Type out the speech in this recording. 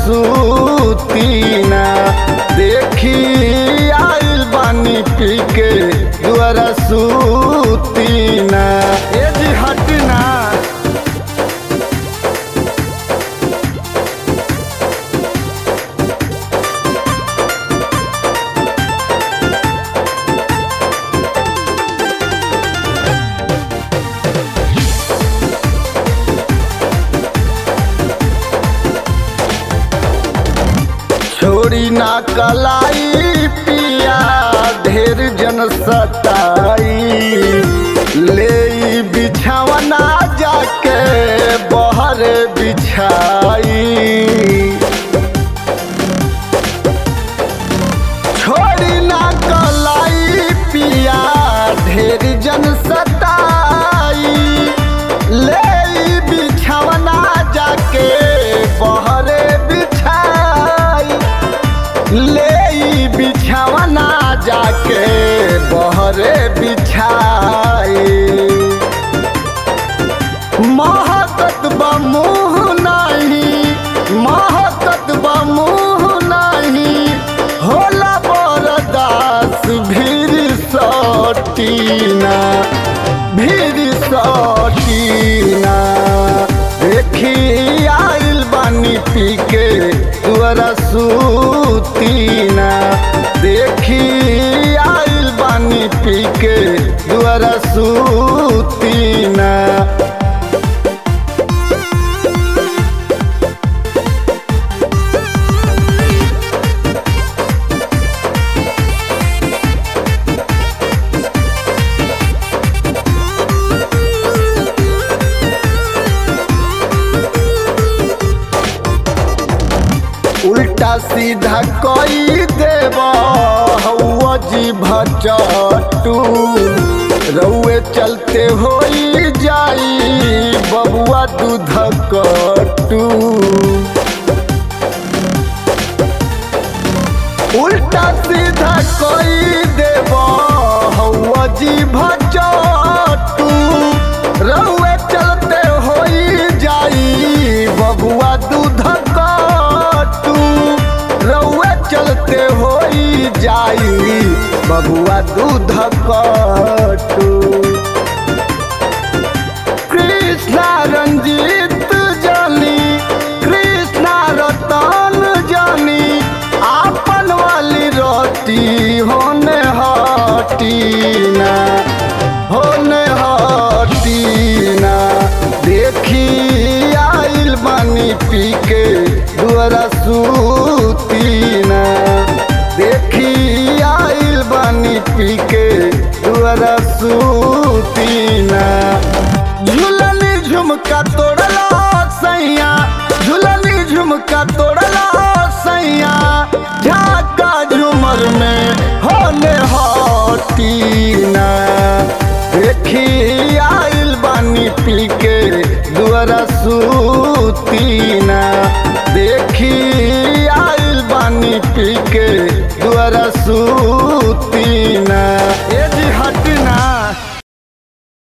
सूतीना देखी आइल बानी पी के दुआरा सूतीना ए जी हटना छोड़ी ना कलाई पिया ढेर जन सताई ले ई बिछावना जाके बहर बिछाई छोड़ी ना कलाई पिया ढेर जन सताई ले ई बिछावना जाके बहरे बिछाई ले ई बिछावना जाके बहरे बिछाई महकत बमुह नहीं महकत बमुह नहीं होला बरदास भीर सटीना भीर सटीना देखी आइल बानी पी के दुआरा सूतीना देखी आइल बानी पी के दुआरा सूतीना उल्टा सीधा कई देव हौआ जी भचटू रउए चलते होई जाई बबुआ दूध कटू उल्टा सीधा कई देव हौआ जी भचटू रउए चलते होई जाई बबुआ दूध कटू रउए चलते होई जाई बबुआ दूध कटू कृष्णा रंजीत जानी कृष्णा रतन जानी आपन वाली रोटी होने हटीना होने हटीना देखी आइल बानी पी के दुआरा सूतीना देखी आइल बानी पी के दुआरा सूतीना झुलनी झुमका तोड़ला सैया झुलनी झुमका तोड़ला सैया झाका झुमर में होने हटीना देखी आइल बानी पी के दुआरा सूतीना देखी आइल बानी पी के दुआरा सू